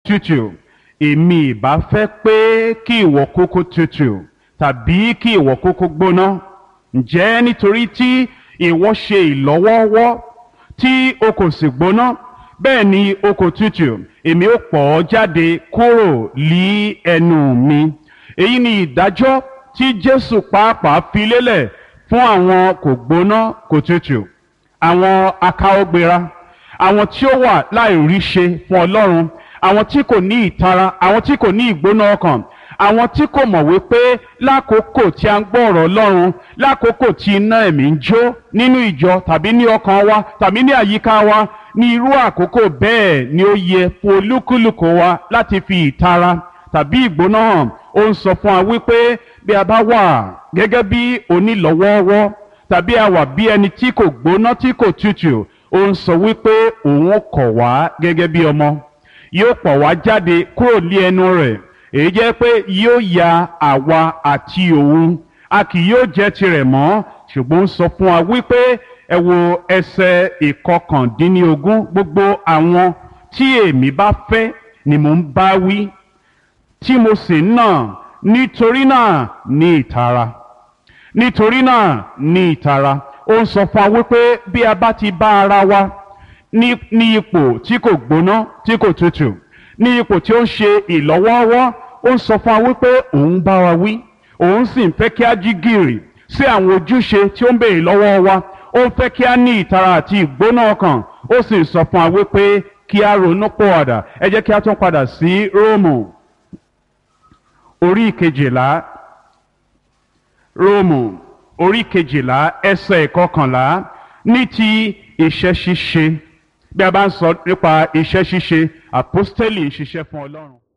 tútù èmi ìbá fẹ́ pé kí ìwọ kúkú tútù tàbí kí ìwọ kúkú gbóná ǹjẹ́ nítorí tí ìwọ ṣe ìlọ́wọ́ọ́wọ́ tí o kò sì gbóná bẹ́ẹ̀ ni o kò tútù èmi ó pọ̀ ọ́ jáde kúrò lí ẹnu mi èyí ni ìdájọ́ tí Jésù pàápàá fi lélẹ̀ fún àwọn kò gbóná kò tútù àwọn akáwọ́gbéra àwọn tí ó wà láìríṣe fún Ọlọ́run àwọn tí kò ní ìtara àwọn tí kò ní ìgbóná ọkàn àwọn tí kò mọ̀ wípé lákòókò tí a ń gbọ́ ọ̀rọ̀ Ọlọ́run lákòókò tí iná ẹ̀mí ń jó nínú ìjọ tàbí ní ọkàn wa tàbí ní àyíká wa ní irú àkókò bẹ́ẹ̀ ni ó yẹ fún olúkúlùkù wa láti fi ìtara tàbí ìgbóná hàn ó ń sọ fún wa wípé bí a bá wà gẹ́gẹ́ bí onílọ́wọ́ọ́wọ́ tàbí a wà bí ẹni tí kò gbóná tí kò tútù ó ń sọ wípé òun kọ̀ wá gẹ́gẹ́ bí ọmọ yóò pọ̀ wá jáde kúrò ní ẹnu rẹ̀ èyí jẹ́ pé yóò ya àwa àti òun a kì yóò jẹ́ tirẹ̀ mọ́ ṣùgbọ́n ó sọ fún wa wípé ẹ wo ẹsẹ̀ ìkọkàndínlógún gbogbo àwọn tí èmi bá fẹ́ ni mò ń bá wí tí mo sì ń nà nítorí náà ní ìtara nítorí náà ní ìtara ó ń sọ fún wa wípé bí a bá ti bá ara wa ní ní ipò tí kò gbóná tí kò tutù ní ipò tí ó ń ṣe ìlọ́wọ́ọ́wọ́ ó ń sọ fún wa wípé òun bá wa wí òun sì ń fẹ́ kí a jí gìrì sí àwọn ojúṣe tí ó ń béèrè lọ́wọ́ wa ó ń fẹ́ kí a ní ìtara àti ìgbóná ọkàn ó sì ń sọ fún wa wípé kí a ronú pọ̀ọ̀dà ẹ jẹ́ kí a tún padà sí róòmù orí kejìlá róòmù orí kejìlá ẹsẹ̀ ìkọkànlá ní ti iṣẹ́ ṣíṣe bí a bá ń sọ nípa iṣẹ́ ṣíṣe àpọ́stélì ń ṣiṣẹ́ fún ọlọ́run.